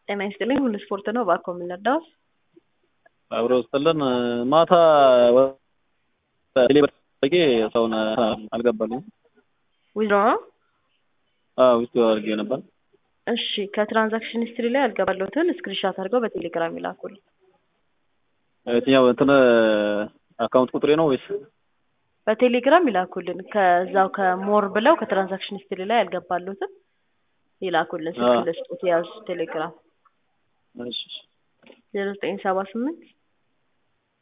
ጤና ይስጥልኝ ሁሉ ስፖርት ነው። እባክዎ ምን ልርዳዎት? አብሮ ስጥልን ማታ ቴሌብር ሰውን አልገባልኝ ዊዝድሮ ነው? ውስጥ አድርጌ ነበር። እሺ ከትራንዛክሽን ሂስትሪ ላይ ያልገባለሁትን ስክሪንሻት አድርገው በቴሌግራም ይላኩልኝ። የትኛው እንትን አካውንት ቁጥሬ ነው ወይስ? በቴሌግራም ይላኩልን። ከዛው ከሞር ብለው ከትራንዛክሽን ሂስትሪ ላይ ያልገባለሁትን ይላኩልን። ስልክ ልስጡት የያዙ ቴሌግራም እሺ ዜሮ ዘጠኝ ሰባ ስምንት